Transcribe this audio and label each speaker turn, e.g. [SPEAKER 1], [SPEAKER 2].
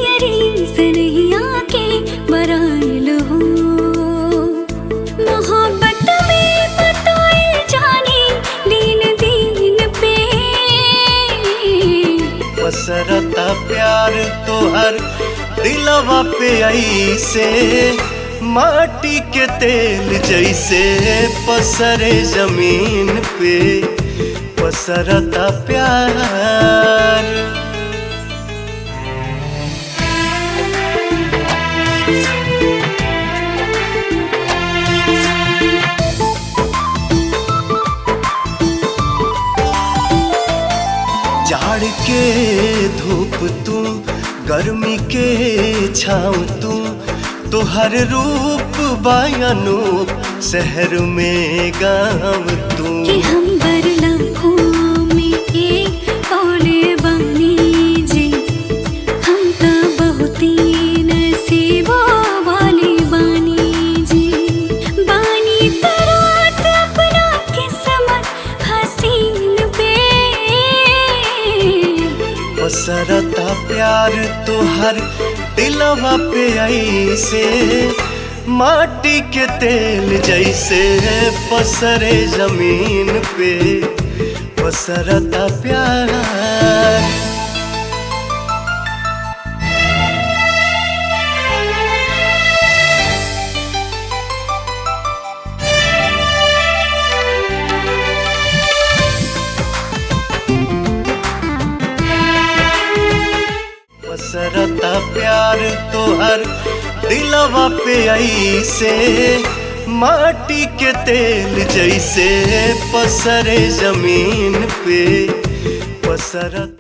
[SPEAKER 1] जियरी सनहिया के बराइल हो मोहब्बत में बताइल जाने दिन दिन पे
[SPEAKER 2] पसरता प्यार तोहर दिलवा पे ऐसे माटी के तेल जैसे पसरे जमीन पे पसरता प्यार जाड़ के धूप तू गर्मी के छाँव तू तोहर रूप बायनूप शहर में गाँव तू
[SPEAKER 1] कि हम बरला में एक कौले बानी जी हम तो बहुत ही नसीबो वाली बानी जी बानी तरात अपना किस्मत हसीन पे
[SPEAKER 2] पसरता प्यार तोहर दिलवा पे ऐसे माटी के तेल जैसे पसरे जमीन पे पसरता प्यार पसरता प्यार तोहर दिलवा पे ऐसे माटी के तेल जैसे पसरे जमीन पे पसरत